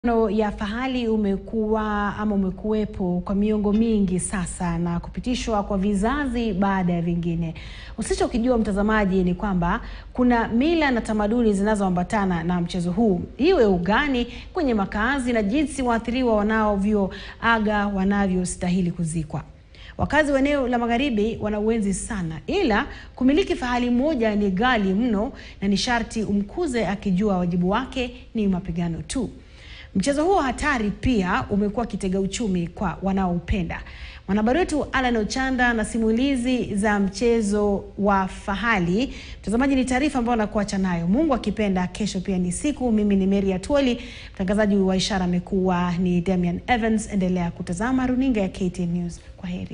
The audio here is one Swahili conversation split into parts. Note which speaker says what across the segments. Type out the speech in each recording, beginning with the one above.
Speaker 1: Mapigano ya fahali umekuwa ama umekuwepo kwa miongo mingi sasa na kupitishwa kwa vizazi baada ya vingine. Usichokijua mtazamaji, ni kwamba kuna mila na tamaduni zinazoambatana na mchezo huu, iwe ugani, kwenye makazi na jinsi waathiriwa wanavyoaga wanavyostahili kuzikwa. Wakazi wa eneo la magharibi wanauenzi sana, ila kumiliki fahali moja ni ghali mno na ni sharti umkuze akijua wajibu wake ni mapigano tu. Mchezo huo hatari pia umekuwa kitega uchumi kwa wanaoupenda. Mwanahabari wetu Alan Ochanda na simulizi za mchezo wa fahali. Mtazamaji, ni taarifa ambayo nakuacha nayo. Mungu akipenda, kesho pia ni siku. Mimi ni Mary Atwoli, mtangazaji wa ishara amekuwa ni Damian Evans. Endelea kutazama runinga ya KTN News. Kwa heri.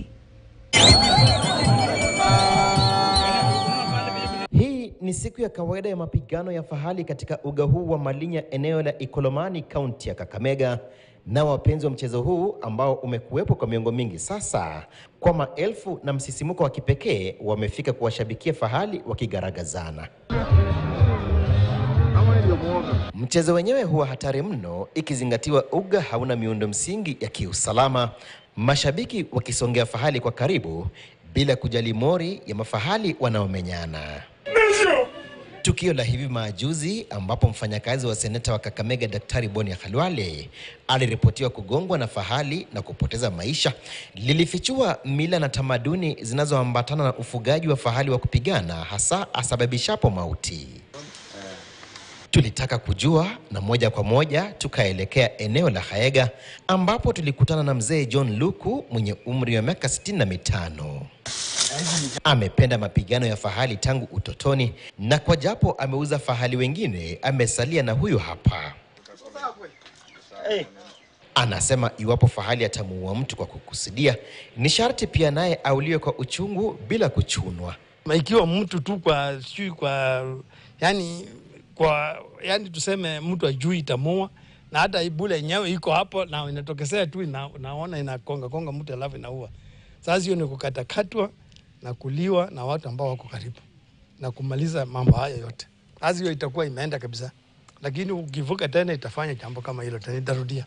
Speaker 2: Hii ni siku ya kawaida ya mapigano ya fahali katika uga huu wa Malinya, eneo la Ikolomani, kaunti ya Kakamega. Na wapenzi wa mchezo huu ambao umekuwepo kwa miongo mingi sasa, kwa maelfu na msisimuko wa kipekee, wamefika kuwashabikia fahali wakigaragazana. Mchezo wenyewe huwa hatari mno, ikizingatiwa uga hauna miundo msingi ya kiusalama, mashabiki wakisongea fahali kwa karibu bila kujali mori ya mafahali wanaomenyana. Tukio la hivi majuzi ambapo mfanyakazi wa seneta wa Kakamega Daktari Boni Khalwale aliripotiwa kugongwa na fahali na kupoteza maisha lilifichua mila na tamaduni zinazoambatana na ufugaji wa fahali wa kupigana hasa asababishapo mauti. Tulitaka kujua na moja kwa moja tukaelekea eneo la Haega ambapo tulikutana na mzee John Luku mwenye umri wa miaka sitini na mitano. Amependa mapigano ya fahali tangu utotoni na kwa japo ameuza fahali wengine, amesalia na huyu hapa. Anasema iwapo fahali atamuua mtu kwa kukusudia, ni sharti pia naye auliwe kwa uchungu bila kuchunwa.
Speaker 3: ikiwa mtu tu kwa sijui kwa yani kwa yani tuseme mtu ajui itamoa na hata ibule yenyewe iko hapo na inatokesea tu ina, naona inakonga konga mtu alafu inaua. Sasa hiyo ni kukatakatwa na kuliwa na watu ambao wako karibu na kumaliza mambo haya yote. Sasa hiyo itakuwa imeenda kabisa, lakini ukivuka tena itafanya jambo kama hilo tena, itarudia.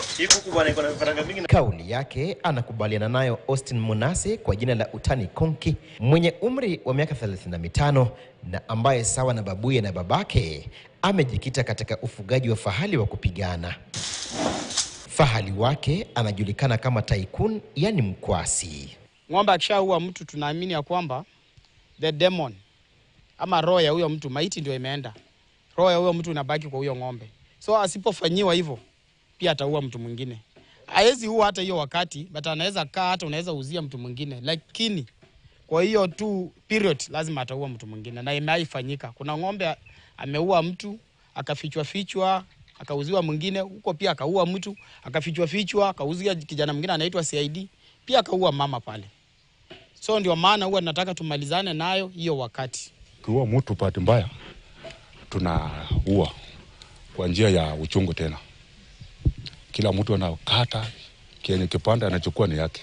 Speaker 2: Kauli yake anakubaliana nayo Austin Munase kwa jina la utani Konki, mwenye umri wa miaka 35 na ambaye sawa na babuye na babake amejikita katika ufugaji wa fahali wa kupigana. Fahali wake anajulikana kama Tycoon, yani mkwasi.
Speaker 4: Ng'ombe akishaua mtu tunaamini ya kwamba the demon ama roho ya huyo mtu, maiti ndio imeenda, roho ya huyo mtu inabaki kwa huyo ng'ombe. So asipofanyiwa hivyo, pia ataua mtu mwingine. Hawezi ua hata hiyo wakati, but anaweza kaa, hata unaweza uzia mtu mwingine, lakini kwa hiyo tu period lazima ataua mtu mwingine, na imeaifanyika. Kuna ng'ombe ameua mtu akafichwa fichwa akauziwa mwingine huko, pia akaua mtu akafichwa fichwa akauzia kijana mwingine anaitwa CID, pia akaua mama pale. So ndio maana huwa tunataka tumalizane nayo hiyo wakati.
Speaker 5: Ukiua mtu bahati mbaya, tunaua kwa njia ya uchungu. Tena kila mtu anakata kenye kipande anachukua ni yake,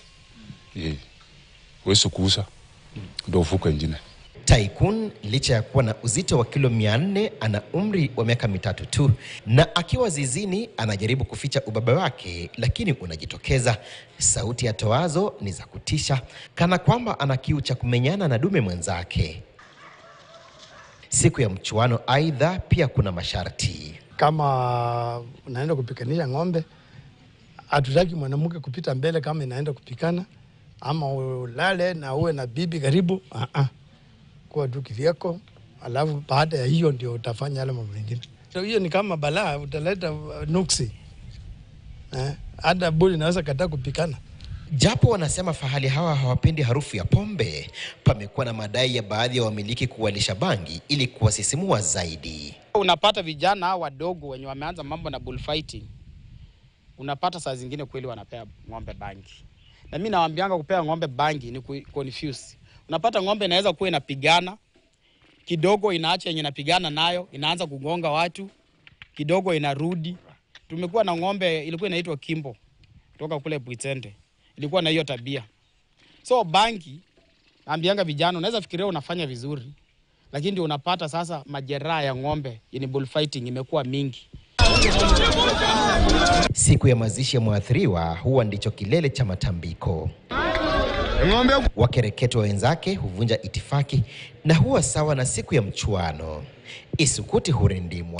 Speaker 5: wezi kuuza ndo ufuko ingine.
Speaker 2: Tycoon licha ya kuwa na uzito wa kilo 400 ana umri wa miaka mitatu tu, na akiwa zizini anajaribu kuficha ubaba wake, lakini unajitokeza. Sauti ya toazo ni za kutisha, kana kwamba ana kiu cha kumenyana na dume mwenzake. Siku ya mchuano, aidha, pia kuna masharti.
Speaker 3: Kama unaenda kupikanisha ng'ombe, hatutaki mwanamke kupita mbele kama inaenda kupikana, ama ulale na uwe na bibi karibu. uh -uh. Kuwa tu kivyako, alafu baada ya hiyo ndio utafanya yale mambo mengine. So hiyo ni kama balaa, utaleta nuksi eh, hata buli inaweza kataa kupikana.
Speaker 2: Japo wanasema fahali hawa hawapendi harufu ya pombe, pamekuwa na madai ya baadhi ya wamiliki kuwalisha bangi ili kuwasisimua zaidi.
Speaker 4: Unapata vijana hao wadogo wenye wameanza mambo na bullfighting, unapata saa zingine kweli wanapea ng'ombe bangi, na mimi nawaambianga kupea ng'ombe bangi ni ku confuse. Unapata ng'ombe inaweza kuwa inapigana kidogo, inaacha yenye inapigana nayo, inaanza kugonga watu kidogo, inarudi. Tumekuwa na ng'ombe ilikuwa inaitwa Kimbo kutoka kule Bwitende, ilikuwa na hiyo tabia. So bangi, naambianga vijana, unaweza fikiria unafanya vizuri, lakini ndio unapata sasa majeraha ya ng'ombe, yani bullfighting imekuwa mingi.
Speaker 2: Siku ya mazishi ya mwathiriwa huwa ndicho kilele cha matambiko. Wakereketwa wenzake huvunja itifaki na huwa sawa na siku ya mchuano. Isukuti hurindimwa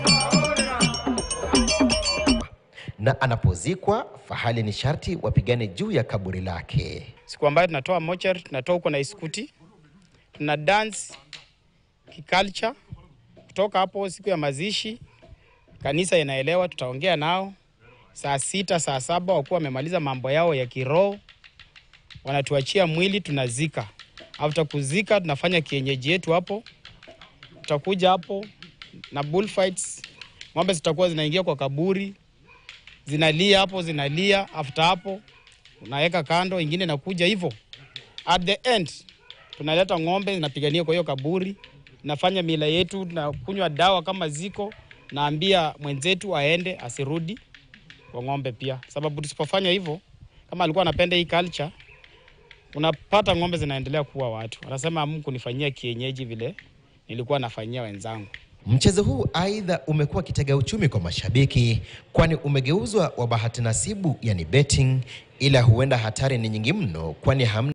Speaker 2: na anapozikwa fahali ni sharti wapigane juu ya kaburi lake.
Speaker 4: siku ambayo tunatoa mochari, tunatoa huko na iskuti, tuna dance kiculture. Kutoka hapo siku ya mazishi, kanisa inaelewa, tutaongea nao saa sita saa saba wakuwa wamemaliza mambo yao ya kiroho, wanatuachia mwili, tunazika. After kuzika, tunafanya kienyeji yetu hapo, tutakuja hapo na bullfights, ng'ombe zitakuwa zinaingia kwa kaburi, zinalia hapo, zinalia. After hapo unaweka kando, ingine inakuja hivyo. At the end tunaleta ng'ombe zinapigania kwa hiyo kaburi, nafanya mila yetu, tunakunywa dawa kama ziko, naambia mwenzetu aende asirudi kwa ng'ombe pia, sababu tusipofanya hivyo, kama alikuwa anapenda hii culture, unapata ng'ombe zinaendelea kuwa watu. Anasema Mungu kunifanyia kienyeji vile nilikuwa nafanyia wenzangu.
Speaker 2: Mchezo huu aidha umekuwa kitega uchumi kwa mashabiki, kwani umegeuzwa wa bahati nasibu, yani betting, ila huenda hatari ni nyingi mno, kwani hamna